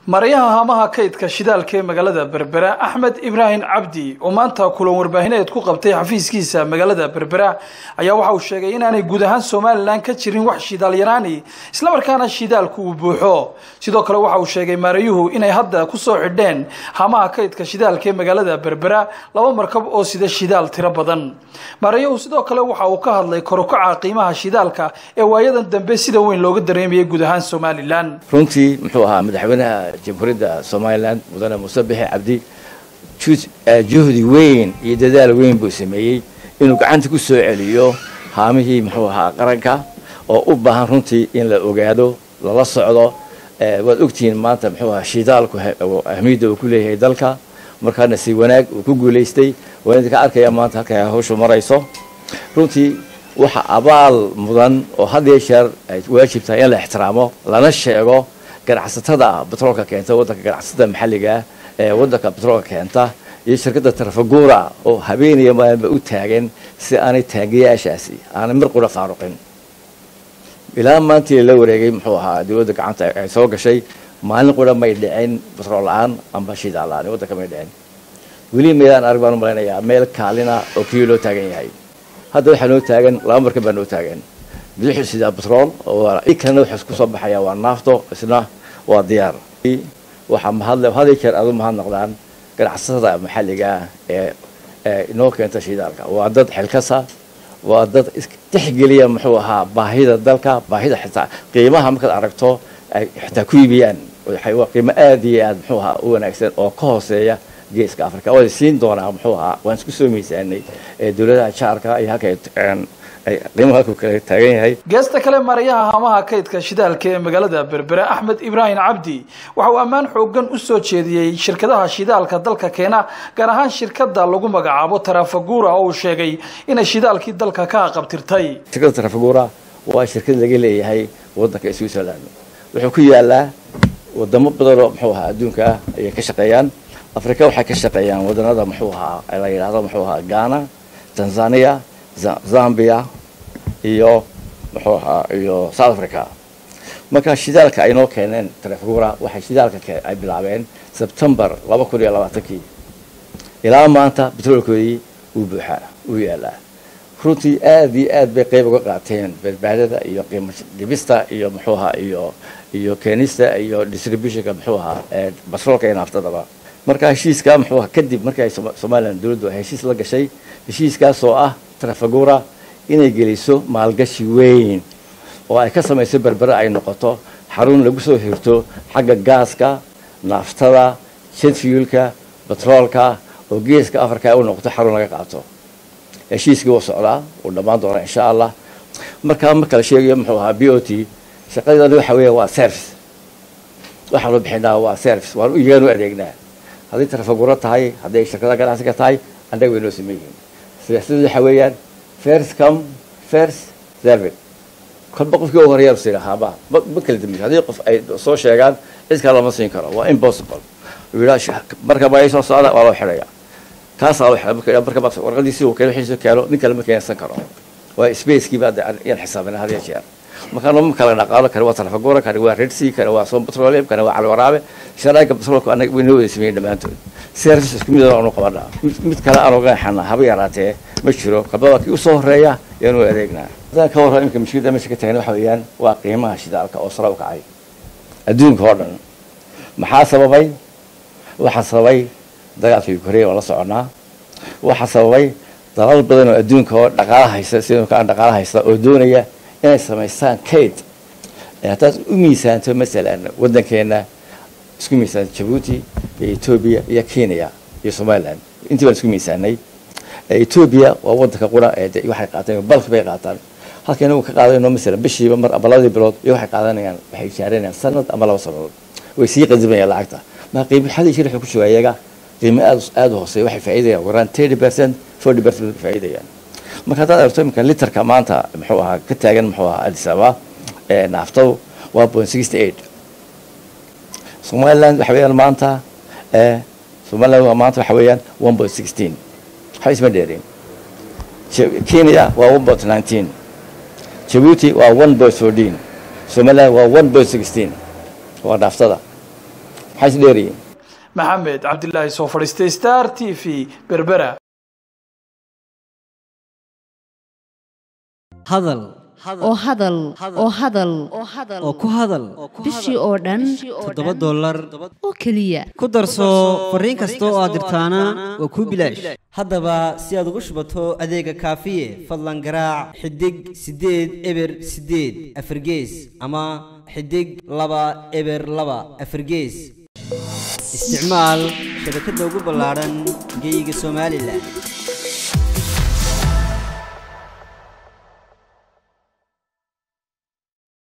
maryaha haamaha kaydka shidaalka ee magaalada berbera axmed ibraahim cabdi oo maanta kulan warbaahineed ku qabtay xafiiskiisa magaalada berbera ayaa waxa uu sheegay inaanay guud ahaan somalilan ka jirin wax shidaal yaraani islamarkaana shidaalku uu buuxo sidoo kale waxa uu sheegay maarayuhu inay hadda kusoo xidheen haamaha kaydka shidaalka ee magaalada berbera laba markab oo sida shidaal tiro badan maarayuhu sidoo kale waxa uu ka hadlay korukaca qiimaha shidaalka ee waayadan dambe sida weyn looga dareemayay guud ahaan somalilan runtii muxuu ahaa madaxweynaha jamhuuriyadda somalilan mudane muuse bixi cabdi juhdi weyn iyo dadaal weyn buu sameeyey inuu gacanta ku soo celiyo haamihii muxuu ahaa qaranka oo u baahan runtii in la ogaado lala socdo waad ogtihiin maanta muxuu ahaa shidaalku ahmiyadda uu ku leeyahay dalka markaana si wanaag uu ku guulaystay waa idinka arkaya maanta halkay hawshu marayso runtii waxa abaal mudan oo had iyo jeer ay waajib tahay in la ixtiraamo lana sheego ganacsatada batroolka keenta waddanka ganacsatada maxalliga ah ee waddanka batroolka keenta iyo shirkadda tarafagura oo habeenaya maalinba u taagan si aanay taangiyaashaasi aanay mar qura faaruqin ilaa maantii la wareegay muxuu ahaa dowladda gacanta ay soo gashay maalin qura may dhicin batrool la-aan amba shidaal la-aan waddanka may dhicin weli meelaan arag baan u malaynayaa meel kaalina oo keliya loo taagan yahay hadda waxaa noo taagan laba markan baa noo taagan bidixu sidaa batrool i kalena waxaa kusoo baxaya waa naafto isna waa diyaar waxaa mahadle had iyo jeer aad u mahadnaqdaan ganacsatada maxalliga ee ee inoo keenta shidaalka waa dad xilkasa waa dad tixgeliya muxuu ahaa baahida dalka baahida xitaa qiimaha markaad aragto ay xitaa ku iibiyaan waa qiimo aada iyo aad muxuu ahaa u wanaagsan oo ka hooseeya geeska africa waa siin doonaa muxuu ahaa waan isku soo miisaanay ee dowladaha jaarka iyo halka qiimaha halkuu kale taagan yahay geesta kale marayaha haamaha kaydka shidaalka ee magaalada berbera axmed ibraahim cabdi waxa uu ammaan xoogan u soo jeediyey shirkadaha shidaalka dalka keena gaar ahaan shirkadda lagu magacaabo tarafagura oo uu sheegay inay shidaalkii dalka ka aqabtirtay shirkadda tarafagura waa shirkad laga leeyahay waddanka switzerland wuxuu ku yaalaa wadamo badan oo muxuu ahaa adduunka ah ayay ka shaqeeyaan africa waxay ka shaqeeyaan wadanada muxuu ahaa la yidhahdo muxuu ahaa ghana tanzania zambia iyo muxuu ahaa iyo south africa marka shidaalka ay noo keeneen trafgura waxay shidaalka ay bilaabeen sebtembar laba kun iyo labaatankii ilaa maanta betroolkoodii uu buuxaa uu yaalaa runtii aada iyo aad bay qeyb uga qaateen badbaadada iyo qiimo dhibista iyo muxuu ahaa iyo iyo keenista iyo distributionka muxuu ahaa ee batroolka iyo naaftadaba marka heshiiska muxuu ahaa kadib markii ay somalilan dowladdu ay heshiis la gashay heshiiskaas oo ah trafagura inay geliso maalgashi weyn oo ay ka samayso berbere ay noqoto xarun lagu soo hirto xagga gaaska naaftada jedfuelka batroolka oo geeska africa ay u noqoto xarun laga qaato heshiiskii wuu socdaa wuu dhammaan doonaa insha allah markaa marka la sheegayo muxuu ahaa b o t shaqadeedana waxa weeya waa service waxaanu bixinaa waa service waan iyagaan u adeegnaa hadday trafaguro tahay hadday shirkada ganacsiga tahay annaga way noo sameyn yihiin siyaasadu waxa weeyaan first come first servant kolba qofkii u horeeyaa sii lahaaba ma ma kala dambeys haddii qof ay soo sheegaan cid kale lama siin karo waa impossible yidhaa marka baa soo socda waa loo xidhaya kaasaa loo xidhay marka marka marka warqadiisii uu keeno wixiisu keeno nin kale ma keensan karo waa spacekii baa yaan xisaabina had iyo jeer marka ma kala dhaqaalo kani waa tarafagura kani waa red sea kani waa som petroleum kani waa calwaraabe sharaaga petroolka anaga way noo wada sameeyeen dhammaantood service isku mid aanu qabanaa mid kale aanu ganaxana haba yaraatee ma jiro kabada kii usoo horeeya yaanu adeegnaa hadaan ka warrama imika mushkilada meesha ka tagan waxa weeyaan waa qiimaha shidaalka oo sare u kacay adduunka oo dhan maxaa sababay waxaa sababay dagaalka ukraine oo la soconaa waxaa sababay dalal badan oo adduunka oo dhaqaala haysta sidoo kale dhaqaala haysta oo doonaya inay samaystaan kayd haddaad u miisaanto masalan waddankeena isku miisaanto jabuuti iyo etoobiya iyo kenya iyo somaliland intii baan isku miisaanay etoobiya waa waddanka qura ee waxay qaataan balki bay qaataan halka inagu ka qaadayno masalan bishiiba mar ama labadii bilood iyo waxay qaadanayaan waxay ijaaranayaan sanad ama laba sanadood way sii qadimayaan lacagta marka qiimo xadii shir wuxuu ku joogaa iyaga qiimo aad aada u hooseeya waxay faa'iidayaan waraan thirty percent forty percent bay faa'iidayaan marka haddaad aragto iminka literka maanta muxuu ahaa ka taagan muxuu ahaa addis ababa ee naaftadu waa point sixty eight somaliland waxa weeyaan maanta ee somaliland maanta waxa weeyaan one point sixteen waxba isma dheerin kenya waa one point nineteen jabuuti waa one point fourteen somaliland waa one point sixteen waa naaftada maxay is dheeryihiin maxamed cabdilaahi soo fadhiistay star t v berbera hadal oo hadal oo hadal oo ku hadal bishii oo dhan toddoba dollar oo keliya ku darso fariin kasta oo aad dirtaana waa kuu bilaash haddaba si aad ugu shubato adeega kaafiye fadlan garaac xidig siddeed eber siddeed afargees ama xidig laba eber laba afargees isticmaal shabakadda ugu ballaadhan geyga somalilan